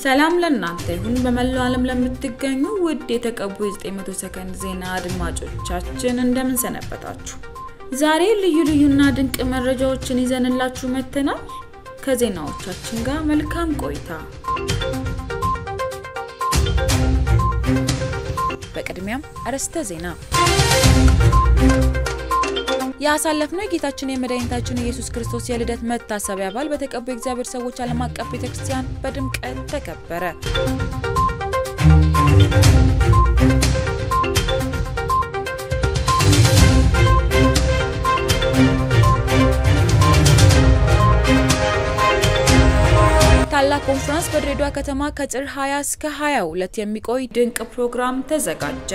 ሰላም ለእናንተ ይሁን። በመላው ዓለም ለምትገኙ ውድ የተቀቡ የ900 ሰከንድ ዜና አድማጮቻችን እንደምን ሰነበታችሁ? ዛሬ ልዩ ልዩና ድንቅ መረጃዎችን ይዘንላችሁ መጥተናል። ከዜናዎቻችን ጋር መልካም ቆይታ። በቅድሚያም አርዕስተ ዜና ያሳለፍነው የጌታችን የመድኃኒታችን ኢየሱስ ክርስቶስ የልደት መታሰቢያ በዓል በተቀቡ የእግዚአብሔር ሰዎች ዓለም አቀፍ ቤተክርስቲያን በድምቀት ተከበረ። ታላቅ ኮንፈረንስ በድሬዳዋ ከተማ ከጥር 20 እስከ 22 የሚቆይ ድንቅ ፕሮግራም ተዘጋጀ።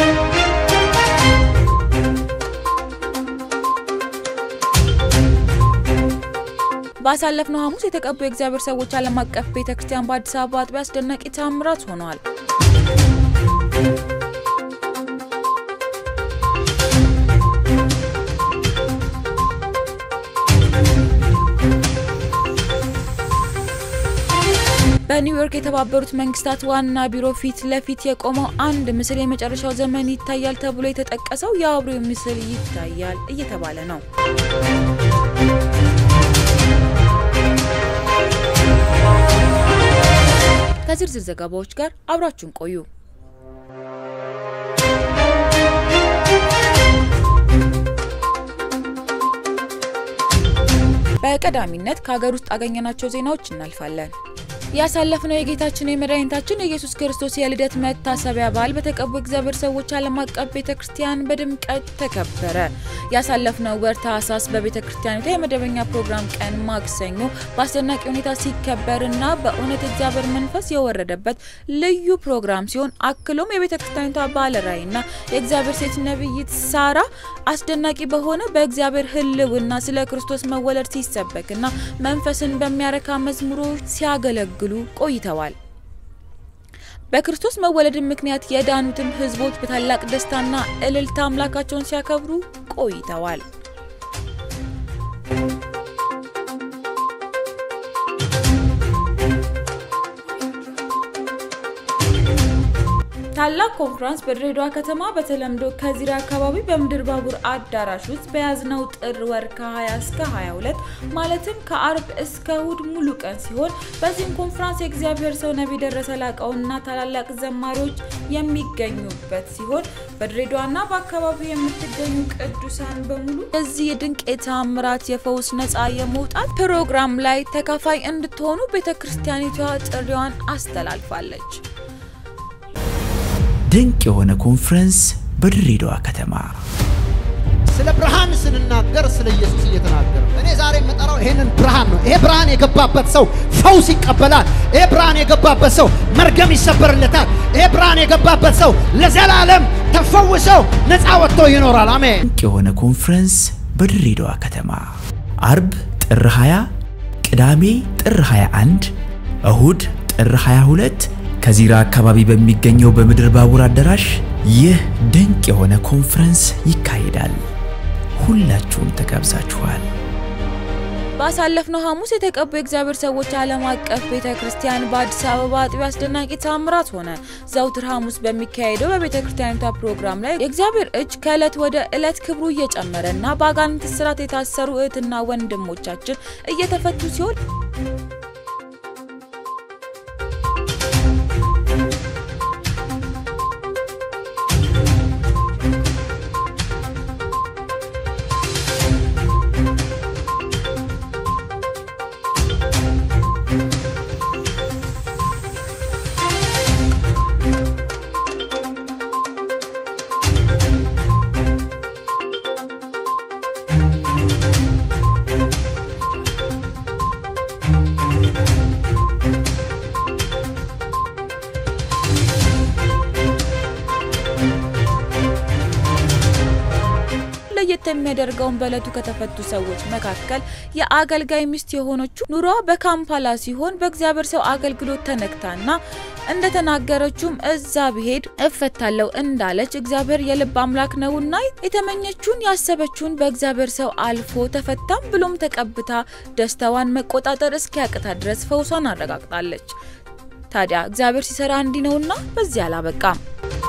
ባሳለፍነው ሐሙስ የተቀቡ የእግዚአብሔር ሰዎች ዓለም አቀፍ ቤተክርስቲያን በአዲስ አበባ አጥቢያ አስደናቂ ተአምራት ሆነዋል። በኒውዮርክ የተባበሩት መንግስታት ዋና ቢሮ ፊት ለፊት የቆመው አንድ ምስል የመጨረሻው ዘመን ይታያል ተብሎ የተጠቀሰው የአውሬው ምስል ይታያል እየተባለ ነው። ከዝርዝር ዘገባዎች ጋር አብራችሁን ቆዩ። በቀዳሚነት ከሀገር ውስጥ አገኘናቸው ዜናዎች እናልፋለን። ያሳለፍነው የጌታችን የመድኃኒታችን የኢየሱስ ክርስቶስ የልደት መታሰቢያ በዓል በተቀቡ እግዚአብሔር ሰዎች ዓለም አቀፍ ቤተ ክርስቲያን በድምቀት ተከበረ። ያሳለፍነው ወር ታህሳስ በቤተ ክርስቲያኒቷ የመደበኛ ፕሮግራም ቀን ማክሰኞ በአስደናቂ ሁኔታ ሲከበርና በእውነት እግዚአብሔር መንፈስ የወረደበት ልዩ ፕሮግራም ሲሆን አክሎም የቤተ ክርስቲያኒቷ ባለ ራዕይና የእግዚአብሔር ሴት ነቢይት ሳራ አስደናቂ በሆነ በእግዚአብሔር ሕልውና ስለ ክርስቶስ መወለድ ሲሰበክና መንፈስን በሚያረካ መዝሙሮች ሲያገለግሉ ግሉ ቆይተዋል። በክርስቶስ መወለድ ምክንያት የዳኑትም ሕዝቦች በታላቅ ደስታና እልልታ አምላካቸውን ሲያከብሩ ቆይተዋል። ታላቅ ኮንፈረንስ በድሬዳዋ ከተማ በተለምዶ ከዚራ አካባቢ በምድር ባቡር አዳራሽ ውስጥ በያዝነው ጥር ወር ከ20 እስከ 22 ማለትም ከአርብ እስከ እሁድ ሙሉ ቀን ሲሆን በዚህም ኮንፈረንስ የእግዚአብሔር ሰው ነቢይ ደረሰ ላቀውና ታላላቅ ዘማሪዎች የሚገኙበት ሲሆን በድሬዳዋና በአካባቢው የምትገኙ ቅዱሳን በሙሉ እዚህ የድንቅ የተአምራት የፈውስ ነፃ የመውጣት ፕሮግራም ላይ ተካፋይ እንድትሆኑ ቤተ ክርስቲያኒቷ ጥሪዋን አስተላልፋለች። ድንቅ የሆነ ኮንፈረንስ በድሬዳዋ ከተማ ስለ ብርሃን ስንናገር ስለ ኢየሱስ እየተናገረ እኔ ዛሬ የምጠራው ይሄንን ብርሃን ነው። ይሄ ብርሃን የገባበት ሰው ፈውስ ይቀበላል። ይሄ ብርሃን የገባበት ሰው መርገም ይሰበርለታል። ይሄ ብርሃን የገባበት ሰው ለዘላለም ተፈውሰው ነፃ ወጥቶ ይኖራል። አሜን። ድንቅ የሆነ ኮንፈረንስ በድሬዳዋ ከተማ አርብ ጥር 20፣ ቅዳሜ ጥር 21፣ እሁድ ጥር 22 ከዚራ አካባቢ በሚገኘው በምድር ባቡር አዳራሽ ይህ ድንቅ የሆነ ኮንፈረንስ ይካሄዳል። ሁላችሁም ተጋብዛችኋል። ባሳለፍነው ሐሙስ የተቀቡ የእግዚአብሔር ሰዎች ዓለም አቀፍ ቤተ ክርስቲያን በአዲስ አበባ አጥቢያ አስደናቂ ታምራት ሆነ። ዘውትር ሐሙስ በሚካሄደው በቤተ ክርስቲያኒቷ ፕሮግራም ላይ የእግዚአብሔር እጅ ከዕለት ወደ ዕለት ክብሩ እየጨመረ እና በአጋንንት እስራት የታሰሩ እህትና ወንድሞቻችን እየተፈቱ ሲሆን ለየት የሚያደርገውን በዕለቱ ከተፈቱ ሰዎች መካከል የአገልጋይ ሚስት የሆነችው ኑሯ በካምፓላ ሲሆን በእግዚአብሔር ሰው አገልግሎት ተነክታና እንደተናገረችውም እዛ ብሄድ እፈታለሁ እንዳለች እግዚአብሔር የልብ አምላክ ነውና የተመኘችውን ያሰበችውን በእግዚአብሔር ሰው አልፎ ተፈታም ብሎም ተቀብታ ደስታዋን መቆጣጠር እስኪያቅታ ድረስ ፈውሷን አረጋግጣለች። ታዲያ እግዚአብሔር ሲሰራ እንዲህ ነውና በዚህ አላበቃም።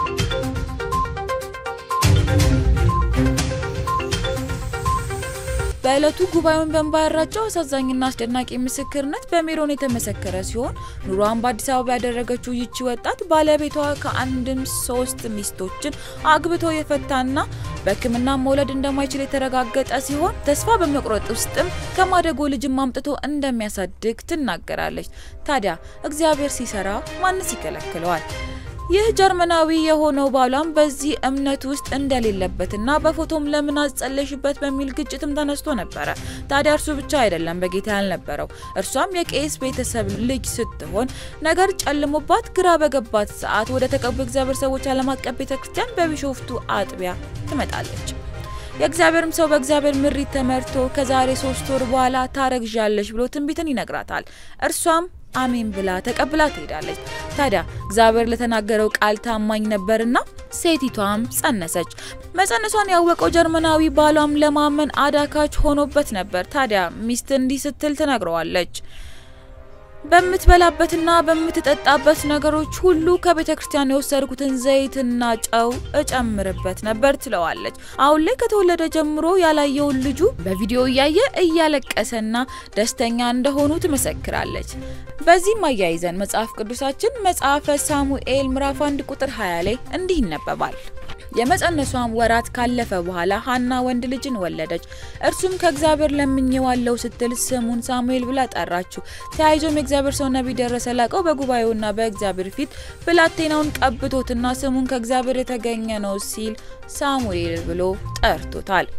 በዕለቱ ጉባኤውን በእንባ ያራጨው አሳዛኝና አስደናቂ ምስክርነት በሜሮን የተመሰከረ ሲሆን ኑሯን በአዲስ አበባ ያደረገችው ይቺ ወጣት ባለቤቷ ከአንድም ሶስት ሚስቶችን አግብቶ የፈታና በሕክምና መውለድ እንደማይችል የተረጋገጠ ሲሆን ተስፋ በመቁረጥ ውስጥም ከማደጎ ልጅም አምጥቶ እንደሚያሳድግ ትናገራለች። ታዲያ እግዚአብሔር ሲሰራ ማንስ ይከለክለዋል? ይህ ጀርመናዊ የሆነው ባሏም በዚህ እምነት ውስጥ እንደሌለበትና በፎቶም ለምን አጸለሽበት በሚል ግጭትም ተነስቶ ነበረ። ታዲያ እርሱ ብቻ አይደለም በጌታ ያልነበረው፣ እርሷም የቄስ ቤተሰብ ልጅ ስትሆን ነገር ጨልሞባት ግራ በገባት ሰዓት ወደ ተቀቡ እግዚአብሔር ሰዎች ዓለም አቀፍ ቤተክርስቲያን በቢሾፍቱ አጥቢያ ትመጣለች። የእግዚአብሔርም ሰው በእግዚአብሔር ምሪት ተመርቶ ከዛሬ ሶስት ወር በኋላ ታረግዣለሽ ብሎ ትንቢትን ይነግራታል። እርሷም አሜን ብላ ተቀብላ ትሄዳለች። ታዲያ እግዚአብሔር ለተናገረው ቃል ታማኝ ነበርና ሴቲቷም ጸነሰች። መጸነሷን ያወቀው ጀርመናዊ ባሏም ለማመን አዳካች ሆኖበት ነበር። ታዲያ ሚስት እንዲህ ስትል ትነግረዋለች በምትበላበትና በምትጠጣበት ነገሮች ሁሉ ከቤተ ክርስቲያን የወሰድኩትን ዘይትና ጨው እጨምርበት ነበር ትለዋለች። አሁን ላይ ከተወለደ ጀምሮ ያላየውን ልጁ በቪዲዮ እያየ እያለቀሰና ደስተኛ እንደሆኑ ትመሰክራለች። በዚህም አያይዘን መጽሐፍ ቅዱሳችን መጽሐፈ ሳሙኤል ምዕራፍ 1 ቁጥር 20 ላይ እንዲህ ይነበባል። የመጸነሷም ወራት ካለፈ በኋላ ሀና ወንድ ልጅን ወለደች። እርሱም ከእግዚአብሔር ለምኜዋለሁ ስትል ስሙን ሳሙኤል ብላ ጠራችው። ተያይዞም የእግዚአብሔር ሰው ነቢይ ደረሰ ላቀው በጉባኤውና በእግዚአብሔር ፊት ብላቴናውን ቀብቶትና ስሙን ከእግዚአብሔር የተገኘ ነው ሲል ሳሙኤል ብሎ ጠርቶታል።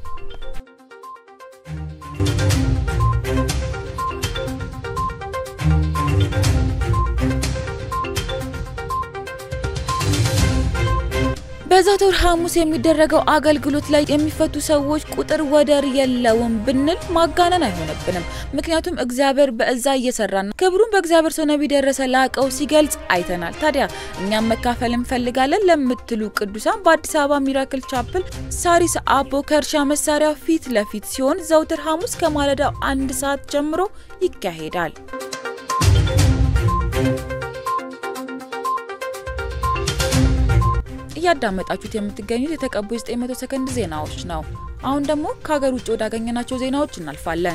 በዘወትር ሐሙስ የሚደረገው አገልግሎት ላይ የሚፈቱ ሰዎች ቁጥር ወደር የለውም ብንል ማጋነን አይሆንብንም። ምክንያቱም እግዚአብሔር በእዛ እየሰራና ክብሩን በእግዚአብሔር ሰው ነቢይ ደረሰ ላቀው ሲገልጽ አይተናል። ታዲያ እኛም መካፈል እንፈልጋለን ለምትሉ ቅዱሳን በአዲስ አበባ ሚራክል ቻፕል ሳሪስ አቦ ከእርሻ መሳሪያ ፊት ለፊት ሲሆን ዘውትር ሐሙስ ከማለዳው አንድ ሰዓት ጀምሮ ይካሄዳል። እያዳመጣችሁት የምትገኙት የተቀቡ 900 ሰከንድ ዜናዎች ነው። አሁን ደግሞ ከሀገር ውጭ ወዳገኘናቸው ዜናዎች እናልፋለን።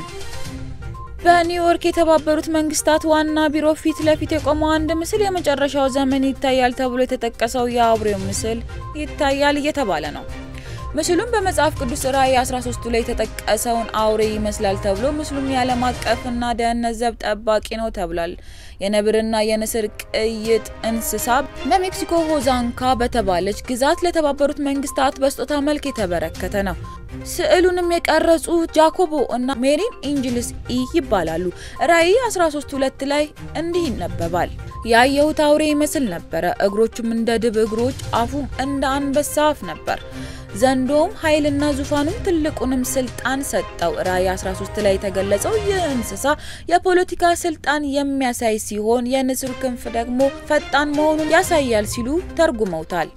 በኒውዮርክ የተባበሩት መንግስታት ዋና ቢሮ ፊት ለፊት የቆመው አንድ ምስል የመጨረሻው ዘመን ይታያል ተብሎ የተጠቀሰው የአውሬው ምስል ይታያል እየተባለ ነው። ምስሉም በመጽሐፍ ቅዱስ ራእይ 13 ላይ የተጠቀሰውን አውሬ ይመስላል ተብሎ ምስሉም የዓለም አቀፍና ደህንነት ዘብ ጠባቂ ነው ተብሏል። የነብርና የንስር ቅይጥ እንስሳ በሜክሲኮ ሆዛንካ በተባለች ግዛት ለተባበሩት መንግስታት በስጦታ መልክ የተበረከተ ነው። ስዕሉንም የቀረጹ ጃኮቦ እና ሜሪን ኢንጅልስ ኢ ይባላሉ። ራእይ 13 ሁለት ላይ እንዲህ ይነበባል። ያየሁት አውሬ ይመስል ነበረ። እግሮቹም እንደ ድብ እግሮች፣ አፉም እንደ አንበሳ አፍ ነበር። ዘንዶም ኃይልና ዙፋኑም ትልቁንም ስልጣን ሰጠው። ራእይ 13 ላይ የተገለጸው ይህ እንስሳ የፖለቲካ ስልጣን የሚያሳይ ሲሆን የንስር ክንፍ ደግሞ ፈጣን መሆኑን ያሳያል ሲሉ ተርጉመውታል።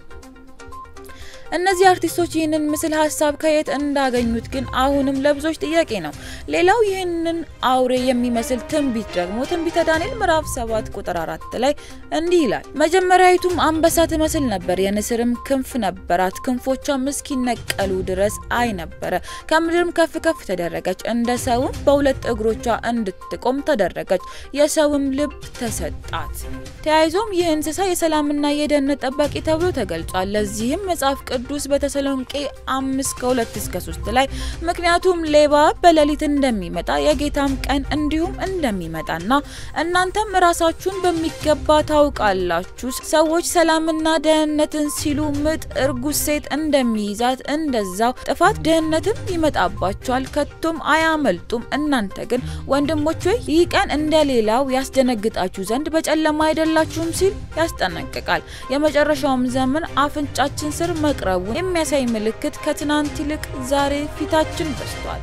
እነዚህ አርቲስቶች ይህንን ምስል ሀሳብ ከየት እንዳገኙት ግን አሁንም ለብዙዎች ጥያቄ ነው። ሌላው ይህንን አውሬ የሚመስል ትንቢት ደግሞ ትንቢተ ዳንኤል ምዕራፍ 7 ቁጥር 4 ላይ እንዲህ ይላል። መጀመሪያዊቱም አንበሳ ትመስል ነበር፣ የንስርም ክንፍ ነበራት፣ ክንፎቿም እስኪነቀሉ ድረስ አይ ነበረ። ከምድርም ከፍ ከፍ ተደረገች፣ እንደ ሰውም በሁለት እግሮቿ እንድትቆም ተደረገች፣ የሰውም ልብ ተሰጣት። ተያይዞም ይህ እንስሳ የሰላምና የደህንነት ጠባቂ ተብሎ ተገልጿል። ለዚህም መጽሐፍ ቅዱስ በተሰሎንቄ አምስት ከሁለት እስከ ሶስት ላይ ምክንያቱም ሌባ በሌሊት እንደሚመጣ የጌታም ቀን እንዲሁም እንደሚመጣና እናንተም ራሳችሁን በሚገባ ታውቃላችሁ። ሰዎች ሰላምና ደህንነትን ሲሉ ምጥ እርጉዝ ሴት እንደሚይዛት እንደዛው ጥፋት ድህነትም ይመጣባቸዋል፣ ከቶም አያመልጡም። እናንተ ግን ወንድሞች ሆይ ይህ ቀን እንደሌላው ያስደነግጣችሁ ዘንድ በጨለማ አይደላችሁም ሲል ያስጠነቅቃል። የመጨረሻውም ዘመን አፍንጫችን ስር መቅረቡን የሚያሳይ ምልክት ከትናንት ይልቅ ዛሬ ፊታችን በስቷል።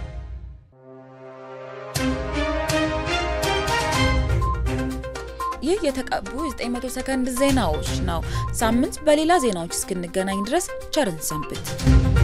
ይህ የተቀቡ 900 ሰከንድ ዜናዎች ነው። ሳምንት በሌላ ዜናዎች እስክንገናኝ ድረስ ቸርን ሰንብት።